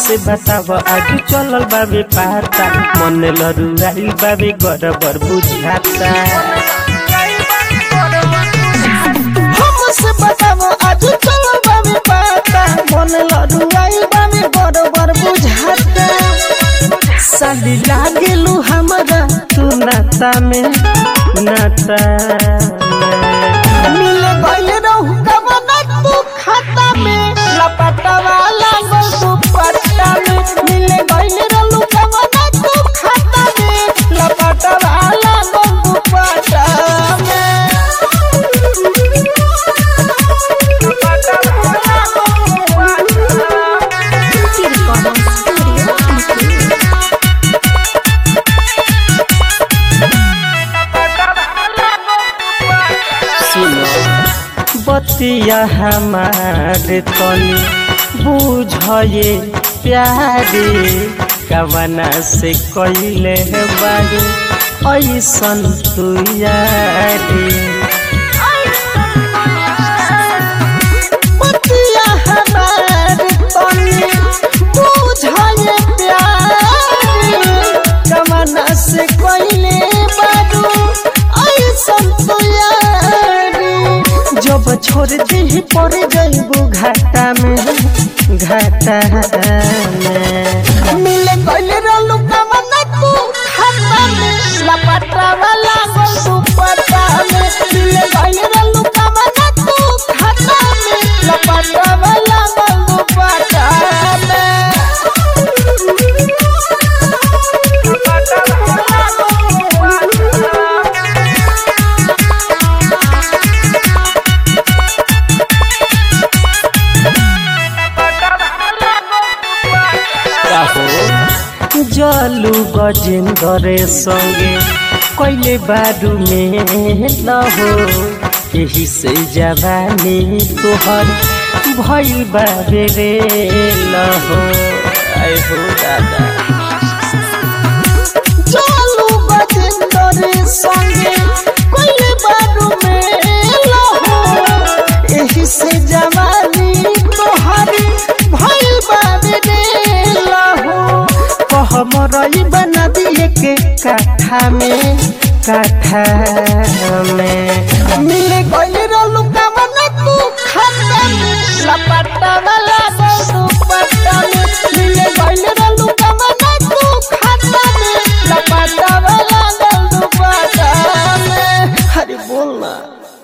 हमसे बताव आज चलल बाबे पाता मन लरुआई बाबे गड़बड़ बुझाता हमसे बताव आज चलो बाबे पाता मन लड़ुआई बाबे बरोबर बुझाता साली लागेलू हमरा तू नाता में नाता में मिल गइल रहू कवन तू खाता में लपटवा लागल तू पट्टा में मिल गइल रहू कवन तू खाता में लपटवा लागल तू पट्टा में लपटवा लागल तू पट्टा में। सुनो बतिया हमार तनी बुझे प्यारे कवना से कैले बारू ऐसन तू यारे बतिया हमार तनी बुझाए प्यार जमाना से कोइले बारू ऐसन तो यारी जब छोड़ दी पड़ जाइबू घाटा में घाटा में मिले कोइले रहलू कमना तू खाता में लपटा वाला गोल तू पटा में मिले कोइले रहलू कमना तू खाता में लपटा वाला गोल तू पटा में लपटा वाला गोल तू पटा में जलू गजेंद्र संगे कैले बारू में लहो यही से जवानी तोहर भइल बाबे रे लहो आए हो दादा चलू बजेंद्र संगे कोइले बारू में लहो एही से जवानी तोहरी भइल बाबे रे लहो कह मरई बना दिए के काठा में काठा में मिले गइले रहलू कमना तू खाता में लपटा वाला तू पट्टा में मिले गइले रहलू कमना तू खाता में लपटा वाला तू पट्टा में अरे बोल ना